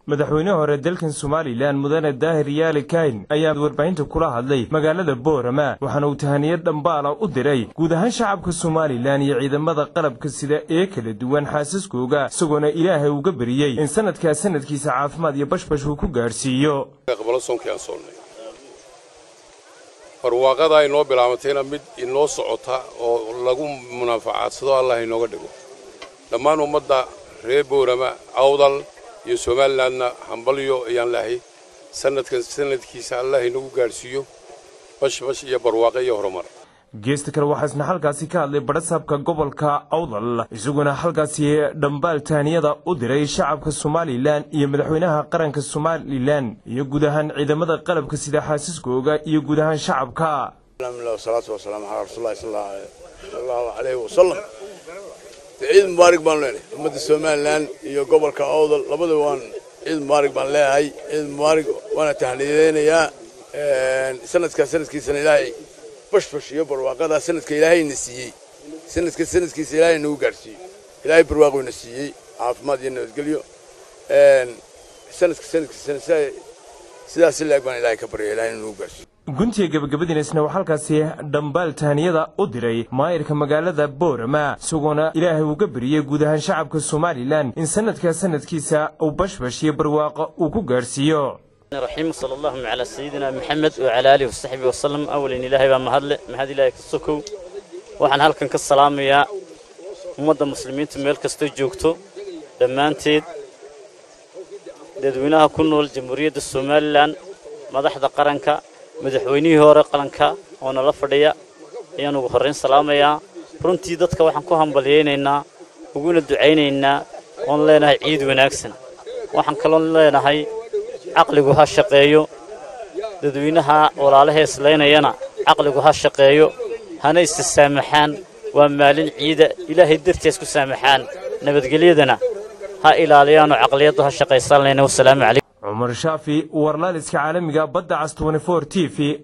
madaxweyne hore dalkan somalilan mudane daahir yaali kayn ayaa warbaahinta kula hadlay magaalada boorama waxaana uu tahaniyad dhambaala u diray guud ahaan shacabka somalilan iyo ciidamada qalabka sida ee kala duwan xaasaskooga isagoona ilaahay uga beriyey in sanadkaa sanadkiisa caafimaad iyo bashbash uu ku gaadhsiiyo barwaaqada ay noo bilaabatayna mid inoo socota oo lagu munaafacadsado allah inooga dhigo dhammaan ummadda reer boorama awdal iyo somalilandna hambalyo ayaan leahay sanadkan sanadkiisa allah inagu gaadhsiiyo bashbash iyo barwaaqo iyo horumar geesta kale waxaa isna halkaasi ka hadlay badhasaabka gobolka awdal isaguna halkaasi dhambaal taaniyada u diray shacabka somalilan iyo madaxweynaha qaranka somalilan iyo guud ahaan ciidamada qalabka sida xaasiskooga iyo guud ahaan shacabka wasalaatu wasalaamu calaa rasuulillahi sala allahu calayhi wasalam ciid mubaarig baan leenahay ummadda somalilan iyo gobolka awdal labada waan ciid mubaarig baan leeyahay ciid mubaarig waana tahniyadeynayaa sanadkaa sanadkiisana ilaahay bashbash iyo barwaaqadaa sanadka ilaahayna siiyey sanadka sanadkiisa ilaahay nagu gaadhsiiyo ilaahay barwaaqoyna siiyey caafimaad iyo nabadgelyo sanadka sanadkiisana sidaas leeg baan ilaahay ka barya ilaahay nagu gaadhsiiyo guntiga gabagabadiinaisna waxaa halkaasi dhambaal tahaniyada u diray maayirka magaalada boorama isagoona ilaahay uga beriyey guud ahaan shacabka somalilan in sanadkaa sanadkiisa uu bashbash iyo barwaaqo uu ku gaadhsiiyo الرحيم صلى الله على سيدنا محمد وعلى آله وصحبه وسلم أولا إلهي بما هدل مهد إلهي كسوكو waxaan halkan ka salaamayaa ummadda muslimiinta meel kastoo joogto dhammaanteed dadweynaha ku nool jamhuuriyadda somalilan madaxda qaranka madaxweynihii hore qaranka oo nala fadhiya ayaan ugu horrayn salaamayaa runtii dadka waxaan ku hambalyaynaynaa uguna ducaynaynaa oon leenahay ciid wanaagsan waxaan kaloon leenahay caqligu ha shaqeeyo dadweynaha walaalaha islaynayana caqligu ha shaqeeyo hana istisaamaxaan waa maalin ciida ilaahay dartiis ku saamaxaan nabadgelyadana ha ilaaliyaanoo caqliyaddu ha shaqaysan leyna wasalaamu calaykum cumar shaafi warlaaliska caalamiga badda cas t t v